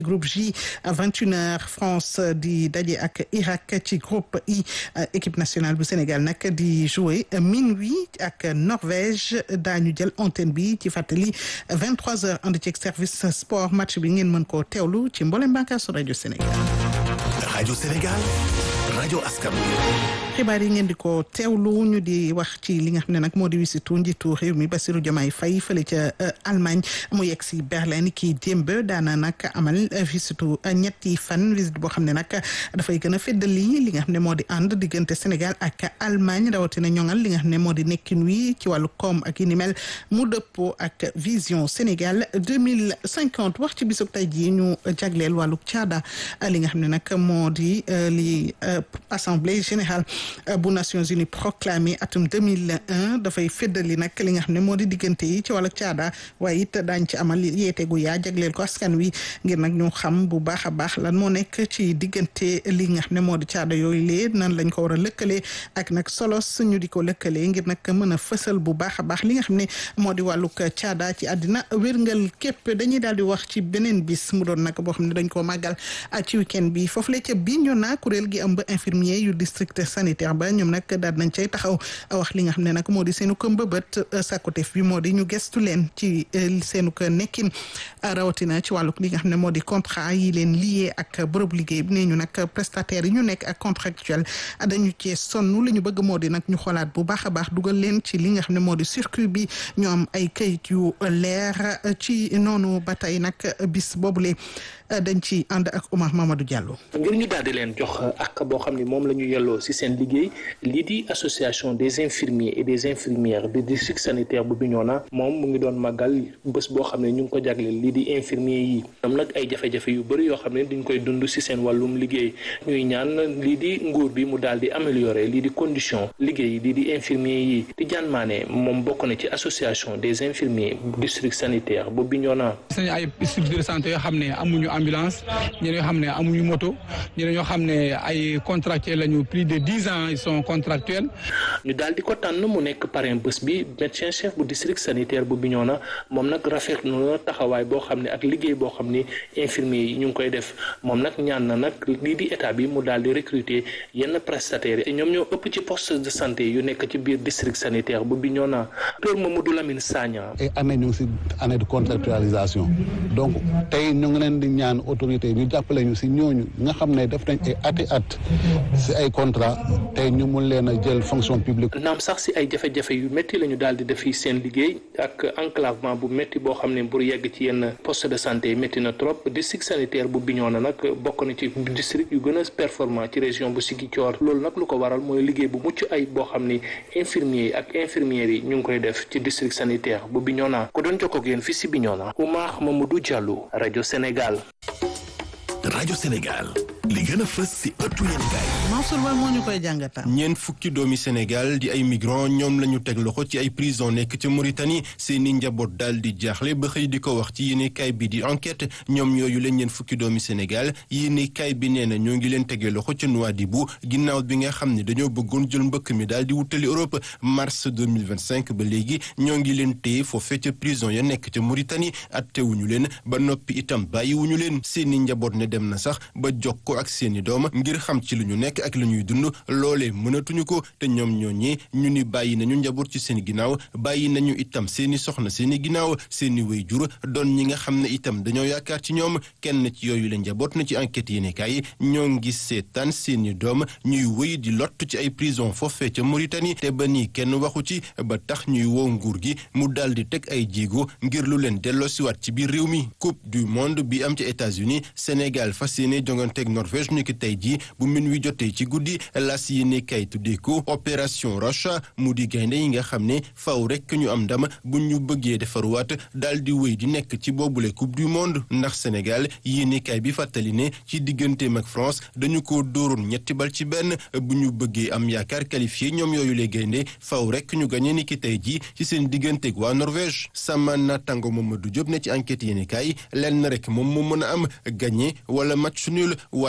groupe J 21h France di daje ak Irak ci groupe I équipe nationale bu Sénégal nag di jouer minuit ak Norvège daañu jël antenne bi ci fàttali 23h ànd ci service sport match bi ngeen mën koo teewlu ci mboolem bànqaasu rajo Sénégal. rajo Sénégal rajo askan xibaar yi ngeen di ko teewlu ñu di wax ci li nga xam ne nag moo di wisitu njiitu réew mi Bassirou Diomaye Faye fële ca Allemagne mu yegg si Berlin kii démb daana nag amal wisitu ñetti fan visite boo xam ne nag dafay gën a feddali li nga xam ne moo di ànd diggante Sénégal ak Allemagne rawatina ñoŋal li nga xam ne moo di nekkin wi ci wàllu koom ak yi ni mel mu dëppoo ak vision Sénégal deux mille cinquante wax ci bisub tey jii ñu jagleel wàllu caada li nga xam ne nag moo di li assemblée générale. bu Nations Unies proclamé atum 2001 dafay feddali nag li nga xam ne moo di diggante yi ci wàllu caada waaye it daañ ci amal yeete gu yaa jagleel ko askan wi ngir nag ñu xam bu baax a baax lan moo nekk ci diggante li nga xam ne moo di caada yooyu lee nan lañ ko war a lëkkalee ak nag solos ñu di ko lëkkalee ngir nag mën a fësal bu baax a baax li nga xam ne moo di wàllug caada ci àddina wérngal képp dañuy daal di wax ci beneen bis mu doon nag boo xam ne dañ koo màggal ci week-end bi foofu la ca Bignona kuréel gi ëmb infirmier yu district sanitaire ba ñoom nag daal nañ cay taxaw wax li nga xam ne nag moo di seenu ko mbëbët sakkuteef bi moo di ñu gestu leen ci seenu ko nekkin rawatina ci wàllu li nga xam ne moo di contrat yi leen lié ak bërëb liggéey bi nee ñu nag prestataires yi ñu nekk ak contractuel dañu cee sonn li ñu bëgg moo di nag ñu xoolaat bu baax a baax dugal leen ci li nga xam ne moo di circuit bi ñu am ay kayit yu leer ci noonu ba tey nag bis boobule dañ ci ànd ak Omar Mamadou Diallo. ngir ñu daal di leen jox ak boo xam ne moom la ñu yelloo si seen liggéey lii di association des infirmiers et des infirmières du district sanitaire bu Bignona moom mu ngi doon màggal bés boo xam ne ñu ngi ko jagleel lii di infirmiers yi am nag ay jafe-jafe yu bëri yoo xam ne dañ koy dund si seen wàllum liggéey ñuy ñaan lii di nguur bi mu daal di améliorer lii di condition liggéey lii di infirmiers yi di jaan maane moom bokk na ci association des infirmiers district sanitaire bu Bignona. seen ay structure de santé yoo xam ne amuñu ambulance ñeneen yoo xam ne amuñu moto ñeneen yoo xam ne ay contractuels lañu plus de dix ans ils sont contractuels. ñu daal di ko tànn mu nekk parrain bés bi médecin chef bu district sanitaire bu Bignona moom nag rafetlu na taxawaay boo xam ne ak liggéey boo xam ne infirmiers yi ñu ngi koy def moom nag ñaan na nag lii di état bi mu daal di recruter yenn prestataires yi ñoom ñoo ëpp ci poste de santé yu nekk ci biir district sanitaire bu Bignona docteur Mamadou Lamine Sagna. et année ñu ngi si année de contractualisation donc tey ñu ngi leen di ñaan autorité ñu jàppale ñu si ñooñu nga xam ne def nañ ay ati at si ay contrat tey ñu mun leen a jël fonction publique. naam sax si ay jafe-jafe yu métti la ñu daal di def seen liggéey ak enclavement bu métti boo xam ne pour yegg ci yenn poste de santé métti na trop district sanitaire bu Bignona nag bokk na ci district yu gën a performant ci région bu Ziguinchor loolu nag lu ko waral mooy liggéey bu mucc ay boo xam ni infirmiers yi ak infirmières yi ñu ngi koy def ci district sanitaire bu Bignona ko doon jokkoo ak yéen fii si Bignona Oumar Mamadou Diallo rajo Sénégal. rajo Sénégal li gën a fës si ëttu yéen gaay Mansour Ba moo ñu koy jàngatam. ñeent fukki doomi Sénégal di ay migrants ñoom la ñu teg loxo ci ay prison nekk ca Mauritanie seeni njaboot daal di jaaxle ba xëy di ko wax ci yéene kaay bi di enquête ñoom yooyu leen ñeent fukki doomi Sénégal yéene kaay bi nee na ñoo ngi leen tegee loxo ca Nouadhibou ginnaaw bi nga xam ne dañoo bëggoon jël mbëkk mi daal di wutali Europe mars 2025 ba léegi ñoo ngi leen téye foofee ca prison ya nekk ca Mauritanie attewuñu leen ba noppi itam bàyyiwuñu leen seeni njaboot ne dem na sax ba jokkoo ak seeni doom ngir xam ci lu ñu nekk ak lu ñuy dund loolee mënatuñu ko te ñoom ñooñee ñu ni bàyyi nañu njaboot ci seen ginnaaw bàyyi nañu itam seeni soxna seeni ginnaaw seeni waajur doon ñi nga xam ne itam dañoo yaakaar ci ñoom kenn ci yooyu la njaboot na ci enquête yéenekaay ñoo ngi seetaan seeni doom ñuy wëy di lott ci ay prison foofee ca Mauritanie te ba nii kenn waxu ci ba tax ñuy woo nguur gi mu daal di teg ay jéego ngir lu leen delloosiwaat ci biir réew mi coupe du monde bi am ci États-Unis Sénégal fas yéene jonganteeg Norvège ni ki tey jii bu min wi jotee ci guddi las yéene kay tuddee ko opération Roche mu di gaynde yi nga xam ne faw rek ñu am ndam bu ñu bëggee defaruwaat daal di wéy di nekk ci boobule coupe du monde ndax Sénégal yéene kay bi fàttali ne ci digganteem ak France dañu ko dóoroon ñetti bal ci benn bu ñu bëggee am yaakaar qualifié ñoom yooyu le gaynde faw rek ñu gañe ni ki tey jii ci seen digganteeg waa Norvège sama natango Mamadou Diop ne ci enquête yéene kay lenn rek moom moo mën a am gagné wala match nul waaye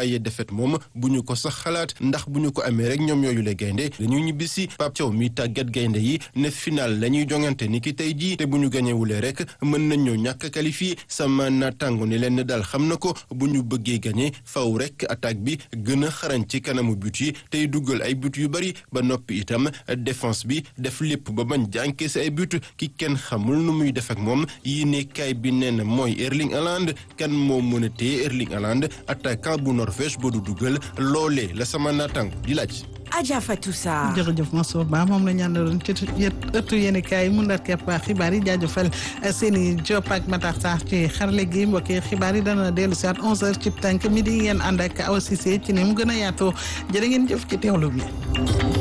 waaye defet moom bu ñu ko sax xalaat ndax bu ñu ko amee rek ñoom yooyu le gaynde dañu ñibbisi Pape Thiaw mi tàggat gaynde yi ne final la ñuy jongante ni ki tey jii te bu ñu gañewulee rek mën nañ ñoo ñàkk qualifié sama naataango ne leen daal xam na ko bu ñu bëggee gañe faw rek attaque bi gën a xarañ ci kanamu but yi tey duggal ay but yu bari ba noppi itam défense bi def lépp ba bañ jànkee si ay but ki kenn xamul nu muy def ak moom yéene kaay bi nee na mooy Erling Haaland kan moo mën a téye Erling Haaland attaquant bu Norvège ba du duggal loolee la sama naataango di laaj. Adja Fatou Sarr. jërëjëf Mansour Ba moom la ñu àndaloon ci ëttu yéen kaay mu ndar kepp xibaar yi jaajëfal seeni Diop ak Matar Sarr ci xarale gi mbokki xibaar yi dana dellu si at 11h ci tànk midi ngeen ànd ak Awa Cissé ci ni mu gën a yaatoo jërë ngeen jëf ci teewlu bi.